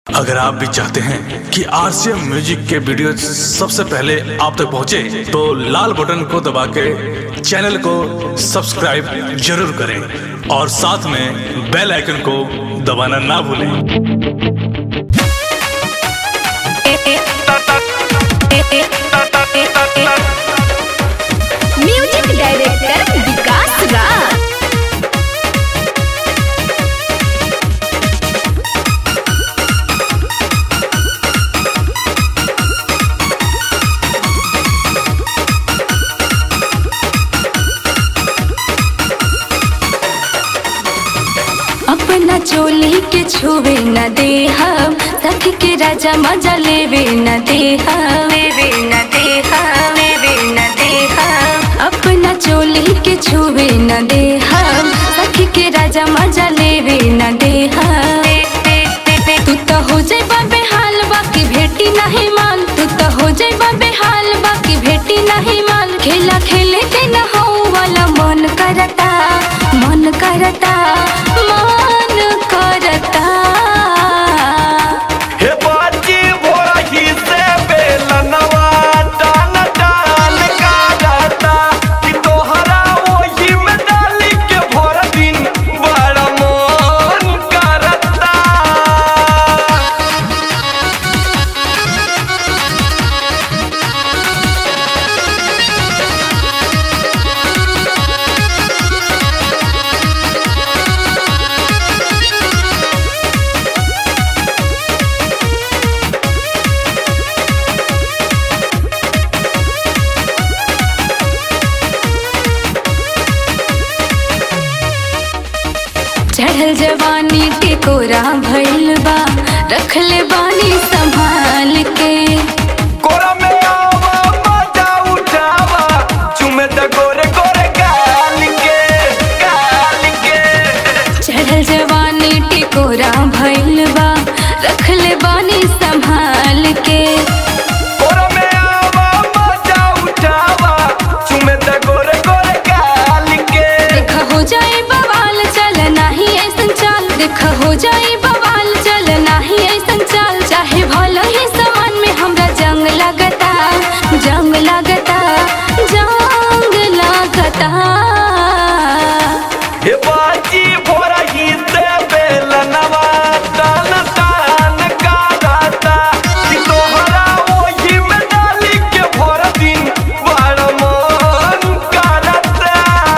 अगर आप भी चाहते हैं कि आरसीएम म्यूजिक के वीडियो सबसे पहले आप तक पहुंचे, तो लाल बटन को दबा के चैनल को सब्सक्राइब जरूर करें और साथ में बेल आइकन को दबाना ना भूलें म्यूजिक डायरेक्टर विकास राज अपना चोली के छुवे न दे हम तक के राजा मजा लेवे न दे हम लेवे न दे हम लेवे न दे हम अपना चोली के छुवे न दे हम तक के राजा मजा लेवे न दे हम तू तो हो जाइबा बेहाल बाकी भेटी नहीं माल तू तो हो जाइबा बेहाल बाकी भेटी नहीं माल खेला खेले के न हो वाला मन करता मन करता मन करता हे बाजी भोरही से बेलनवा टान टान काटता कि तोहरा वही में डाली के भोर दिन बड़ा मन करता चढ़ल जवानी के कोरा भइल बा रखले बानी संभाल के कोरा में आवा मजा उठावा चुमे त गोरे गोरे गाल के गाल के चढ़ल जवानी के कोरा भइल बा रखले बानी संभाल के कोरा में आवा मजा उठावा चुमे त गोरे गोरे गाल के देखा हो जाए बवाल चल नाही ऐसन चाल देखा हो जाए बवाल चल नाही ऐसन चाल चाहे भला ही समान में हमरा जंग लगता जंग लगता जंग लगता हे बाजी भोरही से बेलनवा टान टान काटता कि तोहरा वही में डाली के भोर दिन बड़ मन करता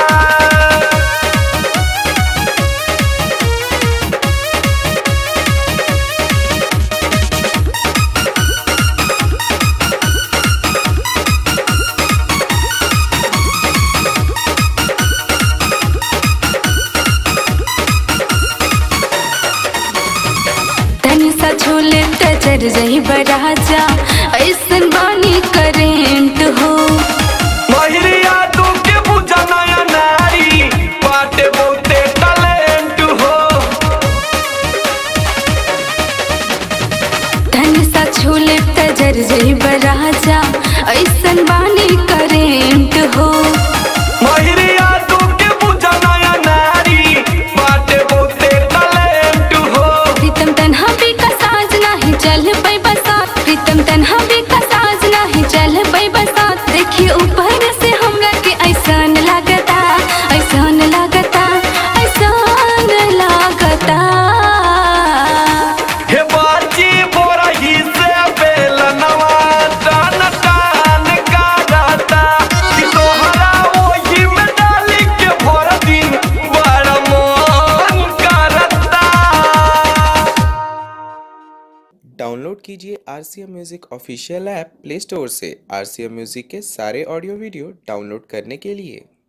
तनी सा छोले टचर जही बराजा ऐसन बानी करेंट हो महिरिया तू के बुझा नया नारी बाटे बहुते टैलेंट हो तनी सा छोले टचर जही बराजा ऐसन बानी करेंट हो महिरिया तू के बुझा नया नारी बाटे बहुते टैलेंट हो प्रीतम तन्हा भी का साज नहीं चल पई बसात प्रीतम तन्हा भी का साज नहीं चल पई बसात देखिए ऊपर से हमरा के ऐसन लागता ऐसन लागता ऐसन लागता हे बाजी बोरही से बेलनवा टान टान काटता कि तोहरा वही में डाली के भोर दिन बड़ा मन करता डाउनलोड कीजिए R C M music official app Play Store से आर सी एम म्यूज़िक के सारे ऑडियो वीडियो डाउनलोड करने के लिए